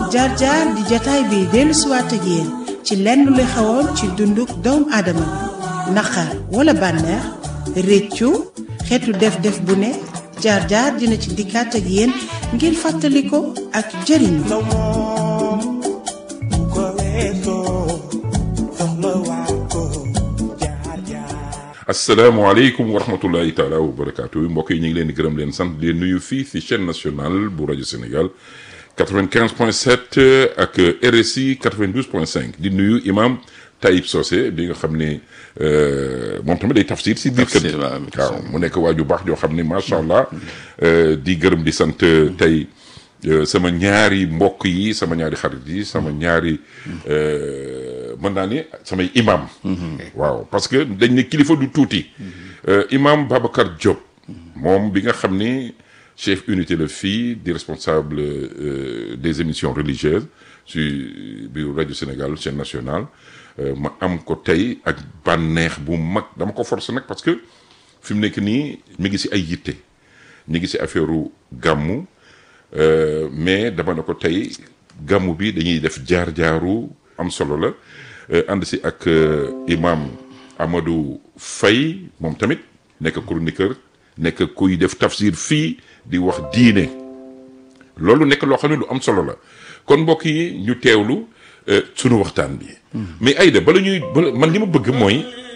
jaar jaar di jataay bi dellu siwaat ak yéen ci lenn lu xewoon ci dunduk doomu aadama bi naqar wala bànneex réccu xeetu def-def bu ne jaar jaar dina ci dikkaat ak yéen ngir fàttali ko ak jëriñu asalaamaaleykum wa rahmatullahi taala wa barakaatu mbokk yi ñu ngi leen di gërëm leen sant di leen nuyu fii ci chaîne nationale bu rajo Sénégal 95 point 7 ak RSI 92 point 5 di nuyu imam Taïb Socé bi nga xam ne moom tamit day tafsir si biir kër waaw mu nekk waaju baax joo xam ne macha allah di gërëm di sant tey sama ñaari mbokk yi sama ñaari xarit yi sama ñaari mën naa ni samay imam waaw parce que dañ ne kilifa du tuuti imam Babacar Diop moom bi nga xam ni chef unité la fii di responsable des émissions religieuses su biir rajo Sénégal chaîne nationale ma am ko tey ak bànneex bu mag dama ko forcer nag parce que fi mu nekk nii mi ngi si ay yitte ñu ngi si affaire gàmmu mais dama ne ko tey gàmmu bi dañuy def jaar-jaaru am solo la ànd si ak imam Amadou Faye moom tamit nekk chroniqueur nekk kuy def tafsir fii di wax diine loolu nekk loo xam ne lu am solo la kon mbokk yi ñu teewlu sunu waxtaan bi mais Aïda bala ñuy bala man li ma bëgg mooy